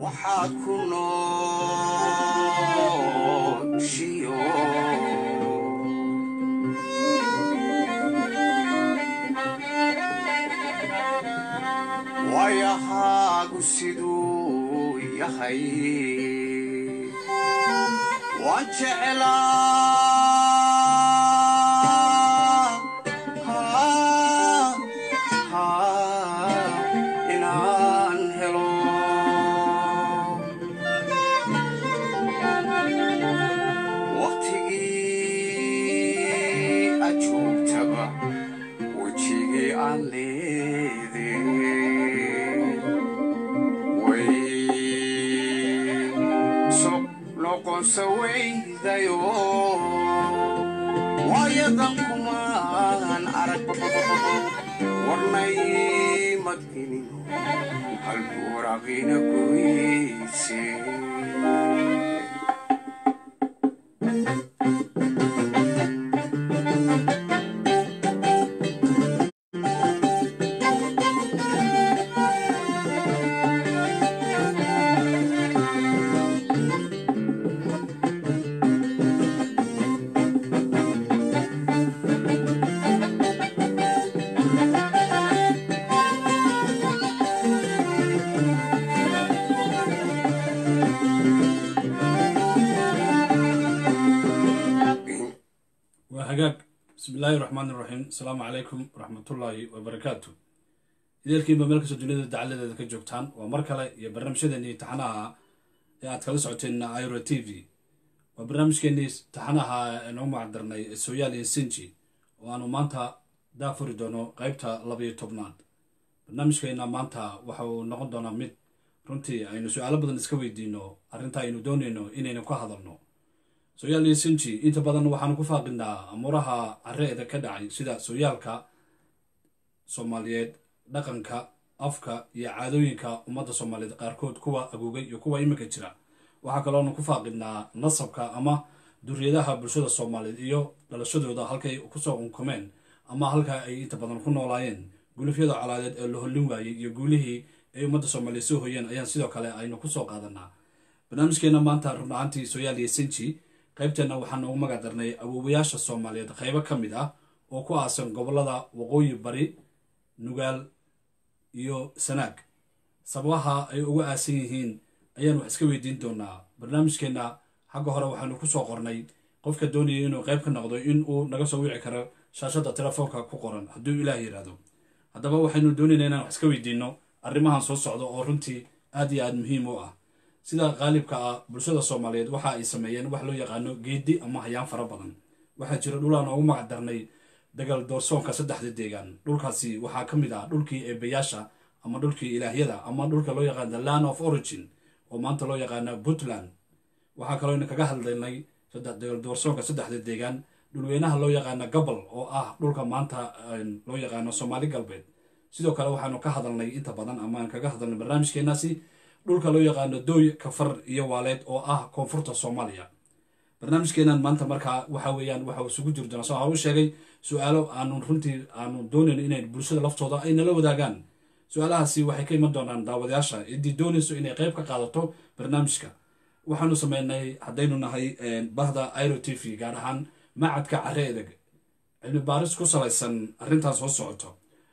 waxaad ku nooshiyo wayahaagu siduu yahay waan jeclaa inaan helo waqtigii aad joogtaba wejigii aan leede way so noqonsa weydayo waayadan kumaan arag warnay madinin halbuuraqina goyse waa hagaag bismi illaahi raxmaan iraxiim asalaamu calaykum waraxmatullaahi wabarakaatu ideelkiinba meel kastoo duniyada dacaladeeda ka joogtaan waa mar kale iyo barnaamijyadeennii taxanaha ee aad kala socoteen iro t v waa barnaamijkeennii taxanaha inoo macdarnay sooyaal iyo sinji oo aanu maanta daafuri doono qeybta labayo tobnaad barnaamijkeenna maanta waxa uu noqon doonaa mid runtii aynu su-aalo badan iska weydiino arrinta aynu doonayno inaynu ka hadalno sooyaal iyo sinji inta badan waxaanu ku faaqinaa amuuraha careeda ka dhacay sida sooyaalka soomaaliyeed dhaqanka afka iyo caadooyinka ummadda soomaaliyeed qaarkood kuwa agoogay iyo kuwa iminka jira waxaa kaloonu ku faaqinaa nasabka ama duriyadaha bulshada soomaaliyeed iyo dhalashadooda halkay kusoo unkumeen ama halka ay inta badan ku noolaayeen gulufyada colaadeed ee la hollin waayey iyo guulihii ay ummadda soomaaliyeed soo hoyeen ayaan sidoo kale aynu kusoo qaadanaa barnaamijkeena maanta run ahaantii sooyaal iyo sinji qaybteenna waxaan ugu magac darnay awoowayaasha soomaaliyeed qaybo ka mid ah oo ku aasan gobollada waqooyi bari nugaal iyo sanaag sababaha ay uga aasan yihiin ayaan wax iska weydiin doonaa barnaamijkeenna xagga hore waxaanu ku soo qornay qofka doonaya inuu qayb ka noqdo in uu naga soo wici karo shaashadda telefoonka ku qoran hadduu ilaah yidhaahdo haddaba waxaynu doonaynaa inaan wax iska weydiino arrimahan soo socda oo runtii aad iyo aad muhiim u ah sida qaalibka ah bulshada soomaaliyeed waxa ay sameeyeen wax loo yaqaano geedi ama hayaan fara badan waxaa jira dhulaan ugu magac darnay dagal doorsoonka saddexda deegaan dhulkaasi waxaa ka mid ah dhulkii eebayaasha ama dhulkii ilaahyada ama dhulka loo yaqaana land of origin oo maanta loo yaqaana puntland waxaa kaloo ina kaga hadlaynay dagal doorsoonka saddexda deegaan dhulweynaha loo yaqaana gabal oo ah dhulka maanta loo yaqaano soomaali galbeed sidoo kale waxaanu ka hadalnay inta badan amaan kaga hadalnay barnaamijkeenaasi dhulka loo yaqaano dooy kafar iyo waaleed oo ah koonfurta soomaaliya barnaamijkeenan maanta markaa waxa weeyaan waxa isugu jiri doonaa soo haru sheegay su-aalo aanu runtii aanu doonayno inay bulshada laftooda ay nala wadaagaan su-aalahaasi waxay ka iman doonaan daawadayaasha ciddii doonayso inay qayb ka qaadato barnaamijka waxaanu sameynay haddaynu nahay bahda iro t v gaar ahaan macadka care edeg cilmi baaris ku salaysan arrintan soo socoto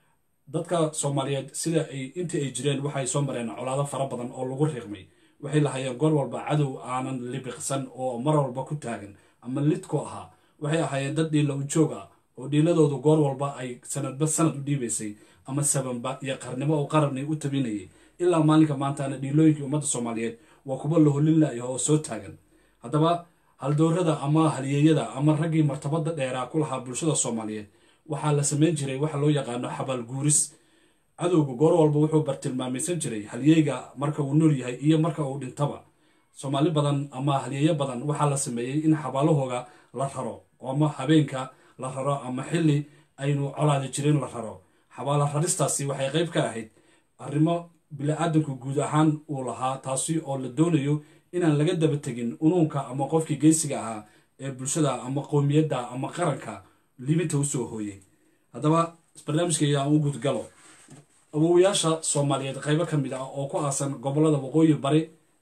dadka soomaaliyeed sida ay intii ay jireen waxay soo mareen colaado fara badan oo lagu riiqmay waxay lahayeen goor walba cadow aanan libiqsan oo mar walba ku taagan ama lid ku ahaa waxay ahaayeen dad dhiila u joog ah oo dhiiladoodu goor walba ay sanadba sanad u dhiibaysay ama sabanba iyo qarnimo oo qarabni u tabinayay ilaa maalinka maantaana dhiilooyinkii ummadda soomaaliyeed waa kuwa la holin la'yaho oo soo taagan haddaba haldoorada ama halyeeyada ama raggii martabada dheeraa ku lahaa bulshada soomaaliyeed waxaa la samayn jiray waxa loo yaqaano xabaal guuris cadowga goor walba wuxuu bartilmaamaysan jiray halyeyga marka uu nool yahay iyo marka uu dhintaba soomaali badan ama halyeeyo badan waxaa la sameeyey in xabaalahooga la raro ama habeenka la raro ama xili aynu colaadi jirin la raro xabaala raristaasi waxay qayb ka ahayd arrimo bili-aadanku guud ahaan uu lahaa taasi oo la doonayo inaan laga daba tegin unuunka ama qofkii geysiga ahaa ee bulshada ama qowmiyadda ama qaranka libinta usoo hooyey haddaba barnaamijkayga aan u gudgalo awoowayaasha soomaaliyeed qaybo ka mid ah oo ku aasan gobollada waqooyi bari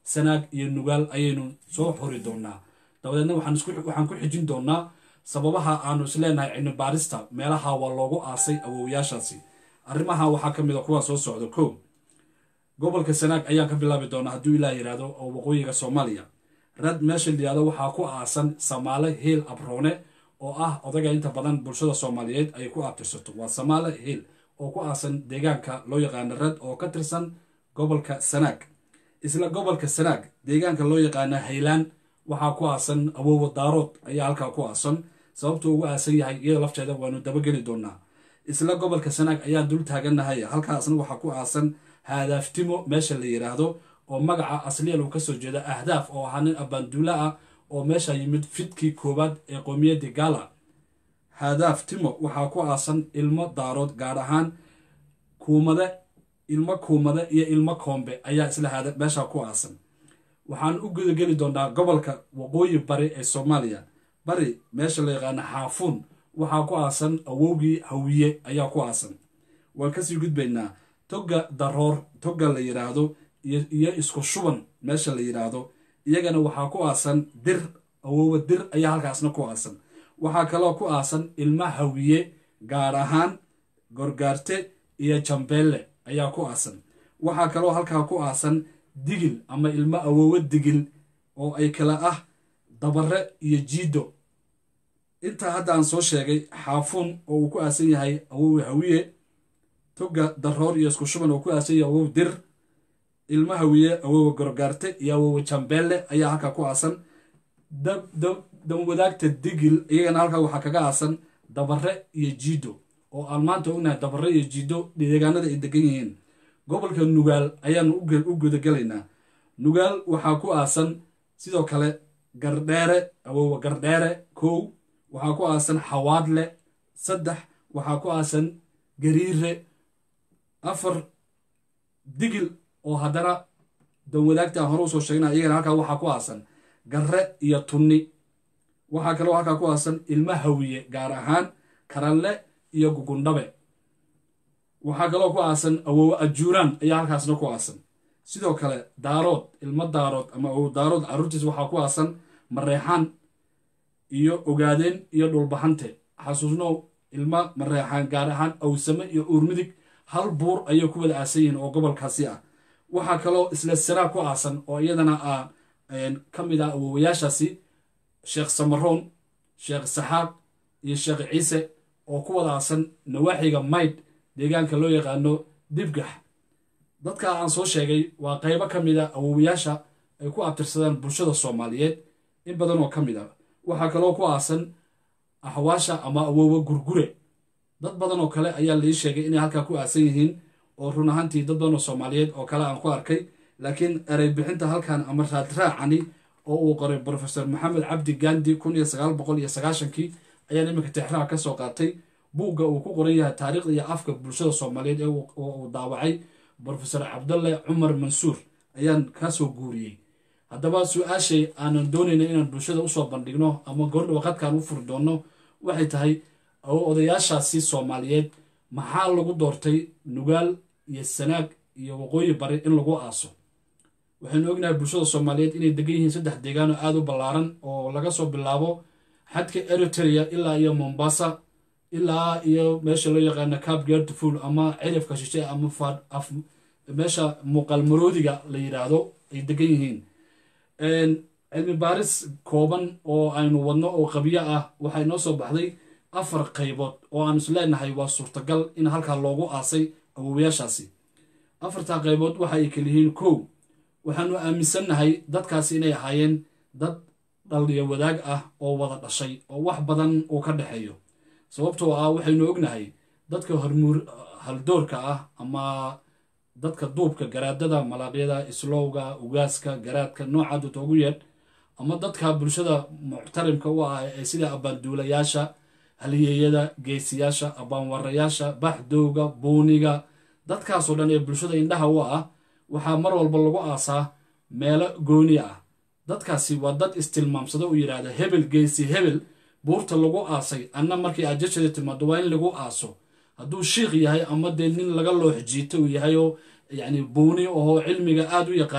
sanaag iyo nugaal ayaynu soo xori doonaa dabadeedna waxaan ku xijin doonaa sababaha aanu isleenahay cilmi baarista meelaha waa loogu aasay awowyaashaasi arrimaha waxaa ka mid a kuwaa soo socda kow gobolka sanaag ayaan ka bilaabi doonaa hadduu ilaah yidhaahdo oo waqooyiga soomaaliya rad meesha layihahdo waxaa ku aasan samaale hiil abroone oo ah odaga inta badan bulshada soomaaliyeed ay ku abtirsato waa samaale hiil oo ku aasan deegaanka loo yaqaano rad oo ka tirsan gobolka sanaag isla gobolka sanaag deegaanka loo yaqaano haylaan waxaa ku aasan awowa daarood ayaa halkaa ku aasan sababtuu ugu aasan yahay iyada lafteeda waanu dabageli doonaa isla gobolka sanaag ayaan dul taagannahay halkaasna waxaa ku aasan haadaaftimo meesha la yidhaahdo oo magaca asliyan uu kasoo jeeda ahdaaf oo ahaa nin abaanduula ah oo meesha yimid fidkii koowaad ee qoomiyadda gaala haadaaf timo waxaa ku aasan ilmo daarood gaar ahaan kuumade ilmo kuumade iyo ilmo koombe ayaa isla haada meesha ku aasan waxaan u gudageli doonaa gobolka waqooyi bari ee soomaaliya bari meesha la yaqaano xaafuun waxaa ku aasan awowgii hawiye ayaa ku aasan waan kasii gudbaynaa togga daroor togga la yidhaahdo iyo isku shuban meesha la yidhaahdo iyagana waxaa ku aasan dir awowa dir ayaa halkaasna ku aasan waxaa kaloo ku aasan ilma hawiye gaar ahaan gorgaarte iyo jambeelle ayaa ku aasan waxaa kaloo halkaa ku aasan digil ama ilmo awowo digil oo ay kala ah dabare iyo jiido intaa hadda aan soo sheegay xaafuun oo uu ku aasan yahay awowe hawiye togga daroor iyo isku shuban oo ku aasan yahay awow dir ilmo hawiye awowa gorgaarte iyo awowa jambeelle ayaa halkaa ku aasan danwadaagta digil iyagana halkaa waxaa kaga aasan dabare iyo jiido oo aan maanta ognahay dabare iyo jiido deegaanada ay degan yihiin gobolka nugaal ayaanu u gudagelaynaa nugaal waxaa ku aasan sidoo kale gardheere awowa gardheere kow waxaa ku aasan xawaadle saddex waxaa ku aasan gariire afar digil oo haddana danwadaagta aan hore usoo sheegna iyagana halkaa waxaa ku aasan garre iyo tunni waxaa kaloo halkaa ku aasan ilmo hawiye gaar ahaan karanle iyo gugundhabe waxaa kaloo ku aasan awowo ajuuraan ayaa halkaasna ku aasan sidoo kale daarood ilmo daarood ama awow daarood carruurtiis waxaa ku aasan mareexaan iyo ogaadeen iyo dhulbahante xasuusnow ilmo mareexaan gaar ahaan awsame iyo uurmidig hal buur ayay ku wada aasan yihiin oo gobolkaasi ah waxaa kaloo isla sanaag ku aasan oo iyadana ah ka mid ah awowayaashaasi sheekh samaroon sheekh saxaaq iyo sheekh ciise oo ku wada aasan nawaaxiga maydh deegaanka loo yaqaano dibgax dadka aan soo sheegay waa qaybo ka mid a awowayaasha ay ku abtirsadaan bulshada soomaaliyeed in badan oo ka mid ah waxaa kaloo ku aasan axwaasha ama awowa gurgure dad badan oo kale ayaa lai sheegay inay halkaa ku aasan yihiin oo run ahaantii dad badan oo soomaaliyeed oo kale aan ku arkay laakiin erey bixinta halkan ama raadraacani oo uu qoray brofesor maxamed cabdi gandi kun iyo sagaal boqol iyo sagaashankii ayaan iminka tixraha ka soo qaatay buugga uu ku qoran yahay taariikhda iyo afka bulshada soomaaliyeed ee uu daawacay brofesor cabdalle cumar mansuur ayaan kasoo guuriyey haddaba su-aashay aanan doonayna inaan bulshada usoo bandhigno ama gordhow qadkaan u furi doonno waxay tahay odayaashaasi soomaaliyeed maxaa lagu doortay nugaal iyo sanaag iyo waqooyi bari in lagu aaso waxaynu ognahay bulshada soomaaliyeed inay degan yihiin saddex deegaan oo aada u ballaaran oo laga soo bilaabo xadka eritrea ilaa iyo mombasa ilaa iyo meesha loo yaqaano cab gertful ama cirifka shishe ama meesha muuqaal maroodiga la yidhaahdo ay degan yihiin cilmi baaris kooban oo aynu wadno oo qabyo ah waxay noo soo baxday afar qaybood oo aan is leenahay waa suurtagal in halkaa loogu aasay awowayaashaasi afartaa qaybood waxa ay kaliyihiin kow waxaanu aaminsannahay dadkaasi inay ahaayeen dad dhaliyo wadaag ah oo wada dhashay oo wax badan uu ka dhexeeyo sababtoo ah waxaynu ognahay dadka hormuur haldoorka ah ama dadka duubka garaadada malaaqyada islowga ugaaska garaadka nooca duta ugu yeedh ama dadka bulshada muctarimka u ah ee sida abbaanduulayaasha haliyeeyada geesiyaasha abbaanwarayaasha baxdowga buuniga dadkaasoo dhan ee bulshada indhaha u ah waxaa mar walba lagu aasaa meelo gooni ah dadkaasi waa dad istilmaamsado u yidhaahda hebel geesi hebel buurta lagu aasay anna markii ajashada timaado waa in lagu aaso hadduu shiikh yahay ama dee nin laga loox jiito uu yahay oo yacni buuni ahoo cilmiga aada u yaqaan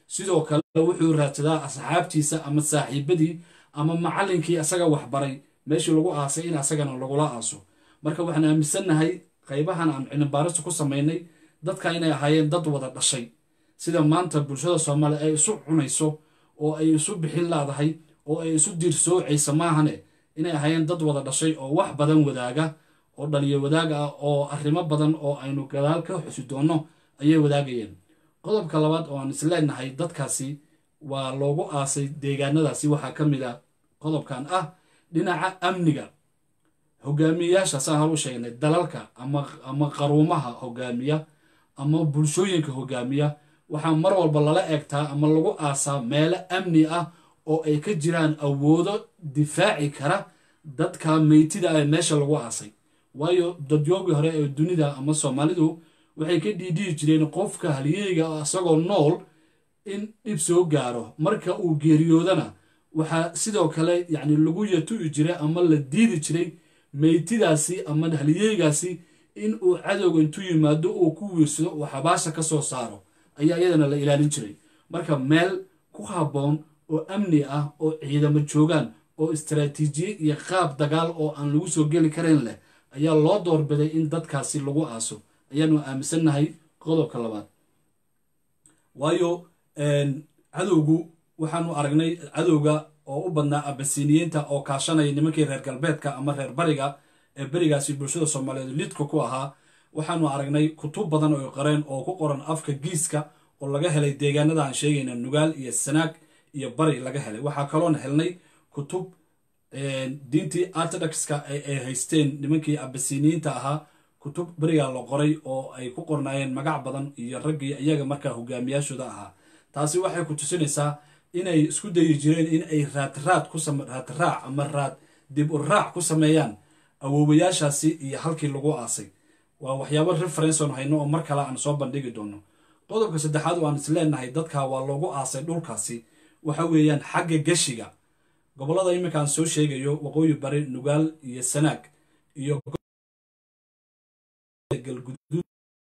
sidoo kale wuxuu raadsadaa asxaabtiisa ama saaxiibadii ama macallinkii asaga waxbaray meeshii lagu aasay in asagana lagula aaso marka waxaan aaminsannahay qaybahan aan cilmibaarista ku samaynay dadka inay ahaayeen dad wada dhashay sida maanta bulshada soomaaliya ay isu cunayso oo ay isu bixin laadahay oo ay isu diirsoocaysa maahane inay ahaayeen dad wada dhashay oo wax badan wadaaga oo dhaliyo wadaag ah oo arrimo badan oo aynu gadaal ka xusi doonno ayay wadaagayeen qodobka labaad oo aan isleenahay dadkaasi waa loogu aasay deegaanadaasi waxaa ka mid a qodobkan ah dhinaca amniga hogaamiyeyaasha saan hor u sheegnay dalalka ama ama qaruumaha hogaamiya ama bulshooyinka hogaamiya waxaa mar walba lala eegtaa ama lagu aasaa meelo amni ah oo ay ka jiraan awoodo difaaci kara dadka meytida ah ee meesha lagu aasay waayo dadyoogii hore ee dunida ama soomaalidu waxay ka dhiidhihi jireen qofka halyeyga isagoo nool in dhib soo gaaro marka uu geeriyoodana waxaa sidoo kale yacni lagu yatu'i jiray ama la diidi jiray meytidaasi ama halyeygaasi in uu cadowga intuu yimaado uu ku wiirsado uu xabaasha ka soo saaro ayaa iyadana la ilaalin jiray marka meel ku habboon oo amni ah oo ciidamo joogaan oo istaraatiijiyad iyo qaab dagaal oo aan lagu soo geli karayn leh ayaa loo doorbiday in dadkaasi lagu aaso ayaanu aaminsannahay qodobka labaad waayo cadowgu waxaanu aragnay cadowga oo u badnaa abasiniyiinta oo kaashanaya nimankii reer galbeedka ama reer bariga ee berigaasi bulshada soomaaliyeed lidka ku ahaa waxaanu aragnay kutub badan oo qareen oo ku qoran afka giiska oo laga helay deegaanada aan sheegayna nugaal iyo sanaag iyo bari laga helay waxaa kaloona helnay kutub diintii ortodokska ay haysteen nimankii abasiniyiinta ahaa kutub berigaa la qoray oo ay ku qornaayeen magac badan iyo raggii iyaga markaa hogaamiyaashooda ahaa taasi waxay ku tusinaysaa inay isku dayi jireen in ay raadraad ku raadraac ama raad dib u raac ku sameeyaan awoowayaashaasi iyo halkii lagu aasay waa waxyaabo reference oon hayno oo mar kale aan soo bandhigi doono qodobka saddexaad oo aan is leenahay dadka waa loogu aasay dhulkaasi waxa weeyaan xagga geshiga gobollada iminka aan soo sheegayo waqooyi bari nugaal iyo sanaag iyo galguduud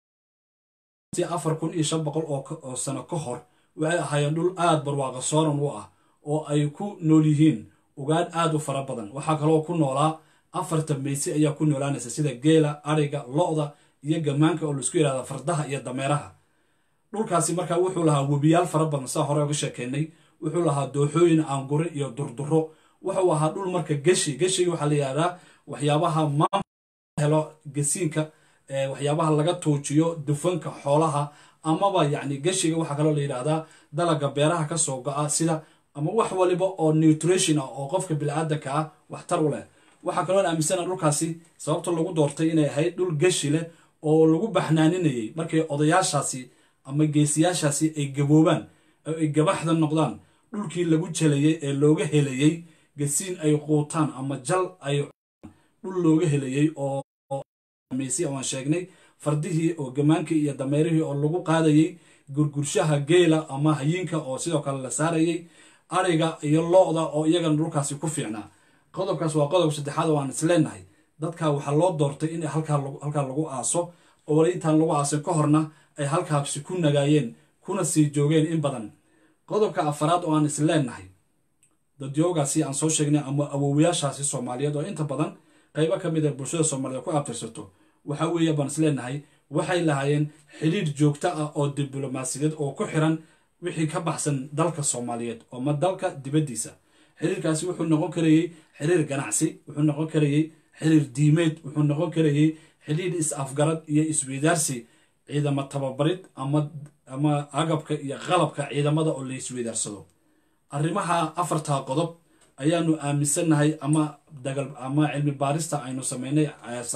afar kun iyo shan boqol oo sano ka hor waxay ahaayeen dhul aad barwaaqa sooran u ah oo ay ku nool yihiin ugaadh aad u fara badan waxaa kaloo ku noolaa afartan meysi ayaa ku noolaanaysa sida geela ariga lo-da iyo gamaanka oo laisku yidhahda fardaha iyo dameeraha dhulkaasi markaa wuxuu lahaa webiyaal fara badan saa hore oga sheekeynay wuxuu lahaa dooxooyin aangure iyo durduro wuxuu ahaa dhul marka geshi geshiga waxaa la yidhahdaa waxyaabaha maamul helo gesiinka waxyaabaha laga tuujiyo dufanka xoolaha amaba yacni geshiga waxaa kaloo la yidhaahdaa dalaga beeraha ka soo go-a sida ama wax waliba oo nutrition ah oo qofka bili-aadanka ah waxtar u leh waxaa kaloo aaminsana dhulkaasi sababta lagu doortay inay ahayd dhul geshi leh oo lagu baxnaaninayay markay odayaashaasi ama geesiyaashaasi ay gaboobaan oo ay gabaxda noqdaan dhulkii lagu jalayay ee looga helayey gasiin ay quutaan ama jal ay dhul looga helayey oo meysi aan sheegnay fardihii oo gamaankii iyo dameerihii oo lagu qaadayey gurgurshaha geela ama hayinka oo sidoo kale la saarayey ariga iyo lo-da oo iyagana dhulkaasi ku fiicnaa qodobkaas waa qodob saddexaad oo aan isleenahay dadka waxaa loo doortay in halkaa lagu aaso oo wali intaan lagu aasin ka horna ay halkaasi ku nagaayeen kuna sii joogeen in badan qodobka afaraad oo aan isleenahay dadyoogaasi aan soo sheegnay ama awoowayaashaasi soomaaliyeed oo inta badan qaybo ka mid a bulshada soomaaliyeed ku abtirsato waxa weeye baan isleenahay waxay lahaayeen xidhiir joogto ah oo diblomaasiyadeed oo ku xiran wixii ka baxsan dalka soomaaliyeed ama dalka dibaddiisa xiriirkaasi wuxuu noqon karayey xiriir ganacsi wuxuu noqon karayey xiriir diimeed wuxuu noqon karayey xidhiir is-afgarad iyo isweydaarsi ciidamo tababarid ama ama agabka iyo qalabka ciidamada oo la isweydaarsado arrimaha afartaa qodob ayaanu aaminsannahay ama dagal ama cilmi baarista aynu sameynay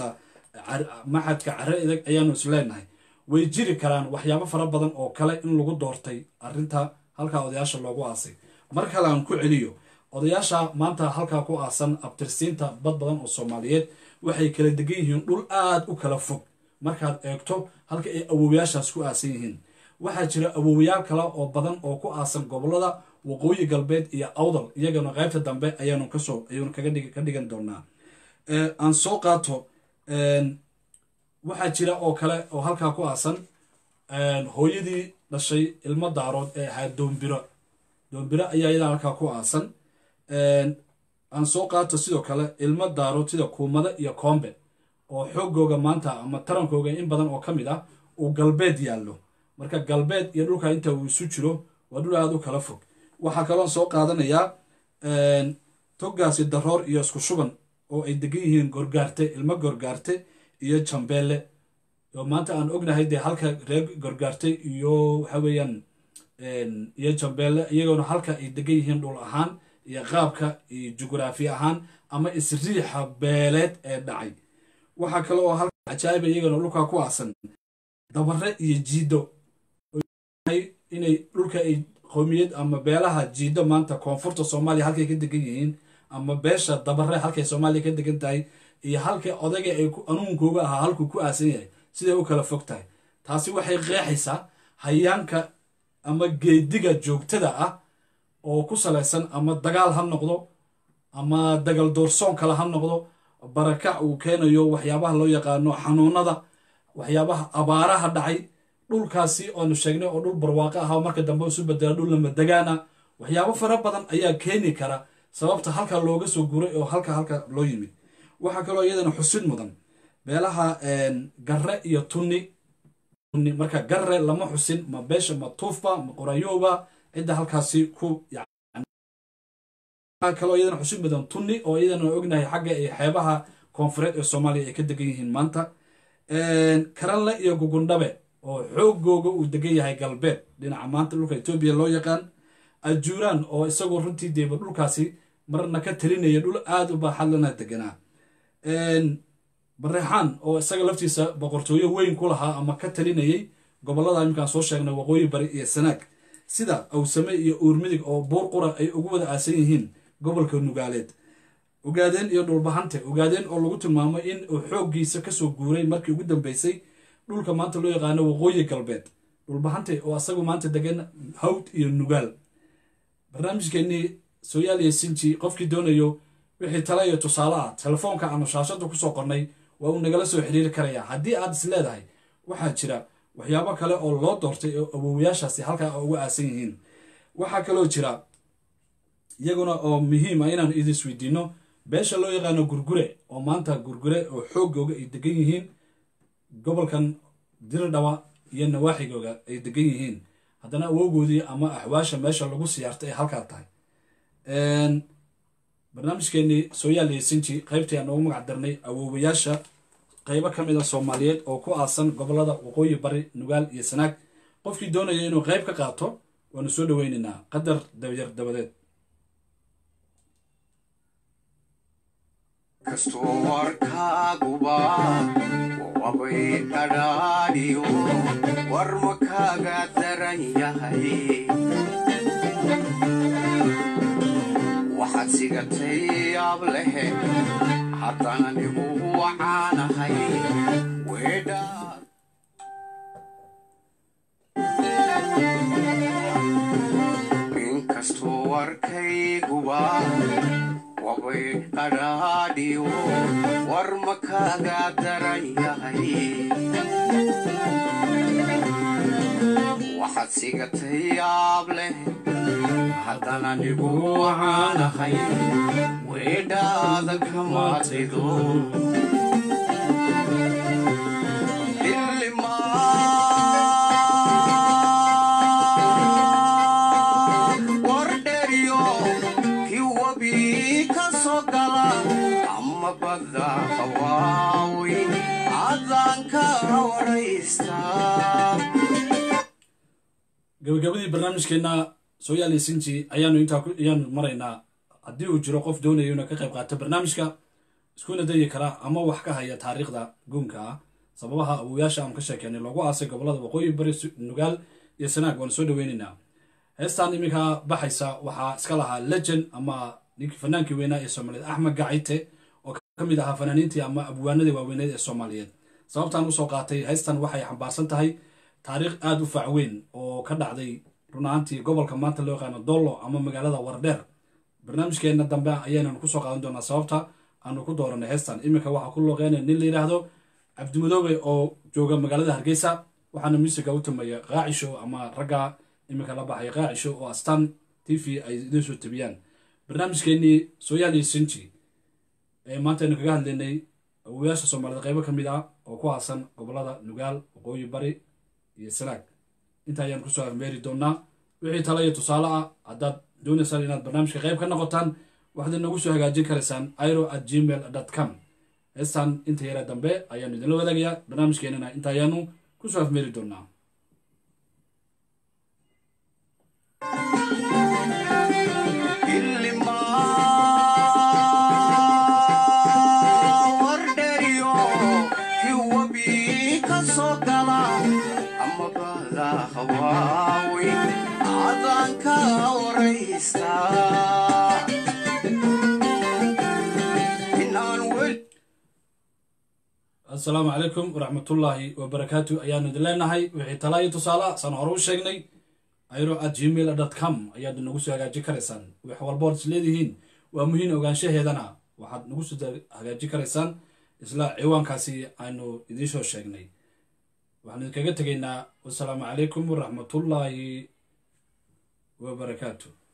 maxadka care idag ayaanu isleenahay way jiri karaan waxyaabo fara badan oo kale in lagu doortay arrinta halkaa odayaasha loogu aasay mar kale aan ku celiyo odayaasha maanta halkaa ku aasan abtirsiinta bad badan oo soomaaliyeed waxay kala degan yihiin dhul aad u kala fog markaad eegto halka ay awoowayaashaas ku aasan yihiin waxaa jira awoowayaal kale oo badan oo ku aasan gobolada waqooyi galbeed iyo awdal iyagana qaybta dambe ayaanu kasoo ayanu kaga ka dhigan doonaa aan soo qaato waxaa jira oo kale oo halkaa ku aasan hooyadii dhashay ilmo daarood ee ahaa doombiro doombiro ayaa iyadan halkaa ku aasan aan soo qaato sidoo kale ilmo daarood sida kuumada iyo koombe oo xoogooga maanta ama tarankooga in badan oo ka mid ah uu galbeed yaallo marka galbeed iyo dhulka inta uu isu jiro waa dhul aada u kala fog waxaa kaloon soo qaadanayaa toggaasi daroor iyo isku shuban oo ay degan yihiin gorgaarte ilmo gorgaarte iyo jambeelle oo maanta aan ognahay dee halka reer gorgaarte iyo waxa weeyaan iyo jambeelle iyagoona halka ay degan yihiin dhul ahaan iyo qaabka iyo jugraafi ahaan ama isriixa beeleed ee dhacay waxaa kale oo halka cajaa'iba iyagana dhulka ku aasan dabare iyo jiido inay dhulka ay qowmiyad ama beelaha jiido maanta koonfurta soomaaliya halkay ka degan yihiin ama beesha dabare halkay soomaaliya ka degan tahay iyo halka odayga ay anuunkooga ahaa halkuu ku aasan yahay siday u kala fog tahay taasi waxay qeexaysaa hayaanka ama geediga joogtada ah oo ku salaysan ama dagaal ha noqdo ama dagal doorsoon kale ha noqdo barakac uu keenayo waxyaabaha loo yaqaano xanuunada waxyaabaha abaaraha dhacay dhulkaasi oonu sheegnay oo dhul barwaaqo ah oo marka dambe isu bedela dhul lamadagaana waxyaabo fara badan ayaa keeni kara sababta halka looga soo guray oo halka halka loo yimid waxaa kaloo iyadana xusid mudan beelaha garre iyo tunni tunni marka garre lama xusin ma beesha ma tuufba ma qorayooba cidda halkaasi ku waxaa kaloo iyadana xusid mudan tunni oo iyadana ognahay xagga ay xeebaha koonfureed ee soomaaliya ay ka degan yihiin maanta karanle iyo gugundhabe oo xoogooga uu degan yahay galbeed dhinaca maanta dhulka etoobiya loo yaqaan ajuuraan oo isagoo runtii deeba dhulkaasi marna ka talinaya dhul aada u baaxadlana deganaa bareexaan oo isaga laftiisa boqortooyo weyn ku lahaa ama ka talinayay gobollada iminkaan soo sheegnay waqooyi bari iyo sanaag sida awsame iyo uurmidig oo buur qura ay ugu wada aasan yihiin gobolka nugaaleed ogaadeen iyo dhulbahante ogaadeen oo lagu tilmaamo in uu xooggiisa kasoo guuray markii ugu dambeysay dhulka maanta loo yaqaano waqooyi galbeed dhulbahante oo asagu maanta degan hawd iyo nugaal barnaamijkeenii sooyaal iyo sinji qofkii doonayo wixii tale iyo tusaale ah telefoonka aanu shaashada kusoo qornay waa uu nagala soo xiriiri karayaa haddii aad is leedahay waxaa jira waxyaabo kale oo loo doortay oo awowayaashaasi halkaa uga aasan yihiin waxaa kaloo jira iyaguna oo muhiim ah inaan idin isweydiino beesha loo yaqaano gurgure oo maanta gurgure oo xoogooga ay degan yihiin gobolkan dirdhawa iyo nawaaxigooga ay degan yihiin haddana awoogoodii ama axwaasha meesha lagu siyaartay ay halkaa tahay barnaamijkeenii sooyaal iyo sinji qaybtii aan ugu magac darnay awoowayaasha qaybo ka mid a soomaaliyeed oo ku aasan gobolada waqooyi bari nugaal iyo sanaag qofkii doonaya inuu qayb ka qaato waanu soo dhoweynaynaa qadar dabyar dabadeed kastoo warkaaguba wabay dhadhaadhiyo war ma kaaga daran yahay waxaad sigatay yaab lehe haddana nigu wacaanahay weedhaad inkastoo warkayguba wabay qadhaadhiyo war ma kaaga daran yahay waxaad sigatay yaab leh haddana nigu wacaanahay weedhaada kamaadrido wardheriyo ki wabi ka soo gala ama badda hawaaweyn adaan ka waraystaa gabagabadii barnaamijkeenna sooyaal iyo sinji ayaanu intaa ku- ayaanu maraynaa haddii uu jiro qof doonayo inuu ka qayb qaato barnaamijka iskuna dayi kara ama wax ka haya taariikhda guunka ah sababaha awowayaasha aan ka sheekeynay loogu aasay gobolada waqooyi bari Su- nugaal iyo sanaag waanu soo dhoweynaynaa heestan iminka baxaysa waxaa iska lahaa legend ama ninkii fanaankii weynaa ee soomaaliyeed axmed gacite oo ka mid ahaa fanaaniintii ama abwaanadii waaweyneed ee soomaaliyeed sababtaan usoo qaatay heestan waxay xambaarsan tahay taariikh aada u fac weyn oo ka dhacday run ahaantii gobolka maanta loo yaqaano dollo ama magaalada wardheer barnaamijkeenna dambe ayaynanu kusoo qaadan doonaa sababta aanu ku dooranay heestan iminka waxaa ku looqeynaya nin la yidhaahdo cabdimadoobe oo jooga magaalada hargeysa waxaana musiga u tumaya qaacisho ama ragga iminka la baxaya qaacisho oo astaan t v ay idiin soo tabiyaan barnaamijkeenii sooyaal iyo sinji ee maanta aynu kaga hadlaynay awoyaasha soomaalida qaybo ka mid ah oo ku haasan gobolada nugaal waqooyi bari iyo sanaag inta ayaan kusoo afmeeri doonaa wixii tala iyo tusaale ah haddaad doonaysaan inaad barnaamijka qayb ka noqotaan waxaad inagu soo hagaajin karaysaan iro at gmail com heestan inta yara dambe ayaanu idinla wadaagayaa barnaamijkeenana inta ayaanu kusoo afmeeri doonaa wardheriyo hiwabi ka soo gala ama bada hawaaweyn adanka waraysta inaan weli assalaamu calaykum waraxmatullaahi wabarakaatu ayaanu idin leenahay wixii tala iyo tusaale ah saan hore u sheegnay iro at gmail dot com ayaad nagu soo hagaajin karaysaan wax walbood is leedihiin waa muhiim ogaanshaheedana waxaad nagu soo hagaajin karaysaan isla ciwaankaasi aynu idiin soo sheegnay waxaan idinkaga tegaynaa wasalaamu calaykum waraxmatullaahi wabarakaatu